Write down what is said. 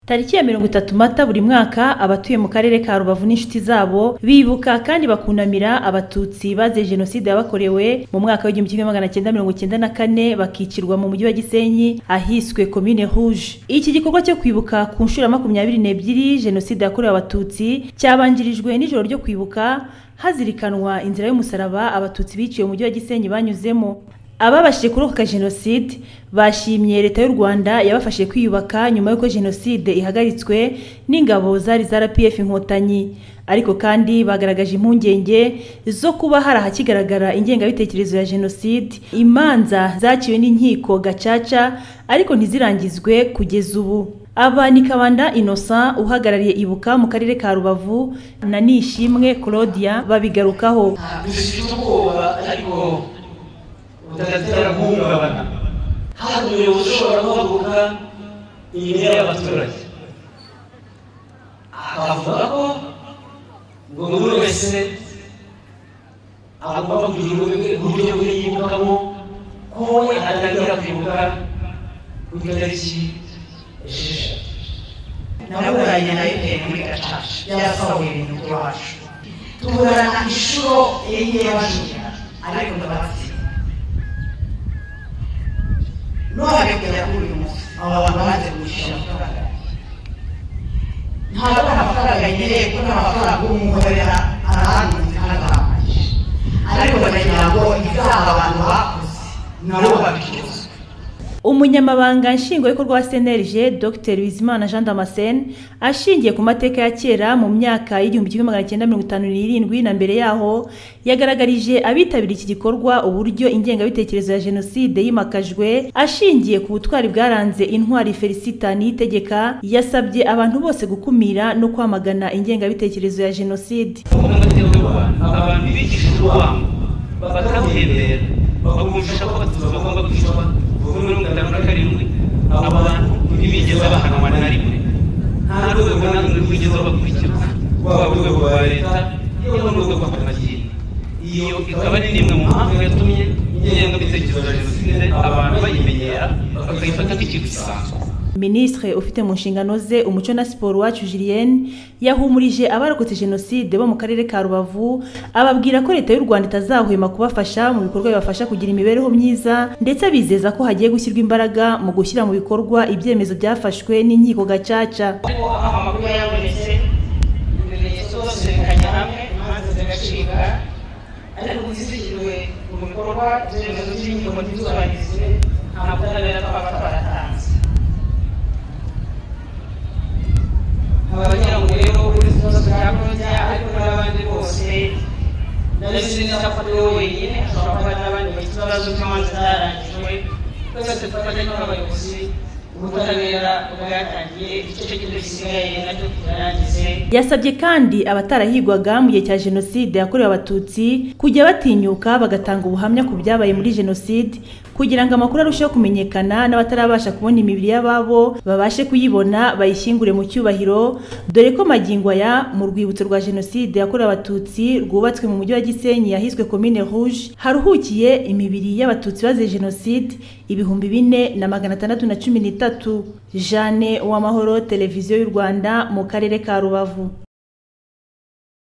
Tariki ya mirongo itatu Mata buri mwaka abatuye mu karere ka Rubavu n'inshuti zabo bibuka kandi bakunamira Abatutsi bazize Jenoside yabakorewe mu mwaka w'igihumbi kimwe magana cyenda mirongo cyenda na kane bakicirwa mu mujyi wa Gisenyi ahiswe Komine Rouge. Iki gikorwa cyo kwibuka ku nshuro ya makumyabiri n'ebyiri Jenoside yakorewe Abatutsi cyabanjirijwe n'ijoro ryo kwibuka hazirikanwa inzira y'umusaraba Abatutsi biciwe mu mujyi wa Gisenyi banyuzemo. Ababashije kurokoka Jenoside bashimye Leta y'u Rwanda yabafashije kwiyubaka nyuma y'uko Jenoside ihagaritswe n'ingabo zari za RPF Inkotanyi ariko kandi bagaragaje impungenge zo kuba hari ahakigaragara ingengabitekerezo ya Jenoside imanza zaciwe n'inkiko gacaca ariko ntizirangizwe kugeza ubu aba ni Kabanda Innocent uhagarariye Ibuka mu karere ka Rubavu na Nishimwe Claudia babigarukaho dufite ubwoba ariko budatera guhungabana hari umuyobozi ushobora guhaguruka inyuma y'abaturage akavuga ko ngo buri wese agomba kugira uburyo bwe yibukamo ko we atangira kwibuka ku itariki esheshatu naburanye na bitewe muri gacaca byasahuye ibintu by'iwacu tuburana inshuro enye bajura ariko ndabatsinda none kugera kuri uyu munsi aba bantu baje kwishyura amafaranga ntabwo amafaranga nkeneye ko nta mafaranga umuhorera arahanutse kandi arahagije ariko baragira ngo izaha abantu bakoze nabo babicuruza Umunyamabanga nshingwabikorwa wa CNLG Dr Bizimana Jean Damascene ashingiye ku mateka ya kera mu myaka y'igihumbi kimwe magana cyenda mirongo itanu n'irindwi na mbere yaho yagaragarije abitabiriye iki gikorwa uburyo ingengabitekerezo ya Jenoside yimakajwe ashingiye ku butwari bwaranze intwari Felicita Niyitegeka yasabye abantu bose gukumira no kwamagana ingengabitekerezo ya Jenoside abantu bigishije urwango bakabuhembera bakumvisha ko abatutsi bagomba kwicwa kuva muri mirongo itanu na karindwi abo bantu ntibigeze bahanwa na rimwe nta rwego na rumwe rwigeze babakurikiza rwaba urwego rwa leta yewe n'urwego rw'amadini iyo ikaba ari rimwe mu mpamvu yatumye ingengabitekerezo ya jenoside abantu bayimenyera bakayifata nk'ikintu gisanzwe Ministre ufite mu nshingano ze umuco na siporo wacu Julienne yahumurije abarokotse Jenoside bo mu karere ka Rubavu ababwira ko leta y'u Rwanda itazahwema kubafasha mu bikorwa bibafasha kugira imibereho myiza ndetse abizeza ko hagiye gushyirwa imbaraga mu gushyira mu bikorwa ibyemezo byafashwe n'inkiko gacaca ariko amakuru yabonetse ibimenyetso zose bikajya hamwe imanza zigacika ariko izishyiriwe mu bikorwa ibyemezo by'inkiko ntizubahirizwe nta butabera twaba twaratanze abagira ngo rero uri kibazo cya koroza ariko n'abandi bose ndabizi neza ko ariwe wenyine ashobora kuba n'abandi bafite ikibazo cy'imanza zarangijwe twese dufatanye n'abayobozi ubutabera bwatangiye igice gito gisigaye nacyo kirarangize yasabye kandi abatarahigwaga mu gihe cya jenoside yakorewe abatutsi kujya batinyuka bagatanga ubuhamya ku byabaye muri jenoside kugira ngo amakuru arusheho kumenyekana n'abatarabasha kubona imibiri y'ababo babashe kuyibona bayishyingure mu cyubahiro dore ko magingo aya mu rwibutso rwa jenoside yakorewe abatutsi rwubatswe mu mujyi wa gisenyi yahiswe komine rouge haruhukiye imibiri y'abatutsi bazize jenoside ibihumbi bine na magana atandatu na cumi n'itatu Jeanne Uwamahoro televiziyo y'u Rwanda mu karere ka Rubavu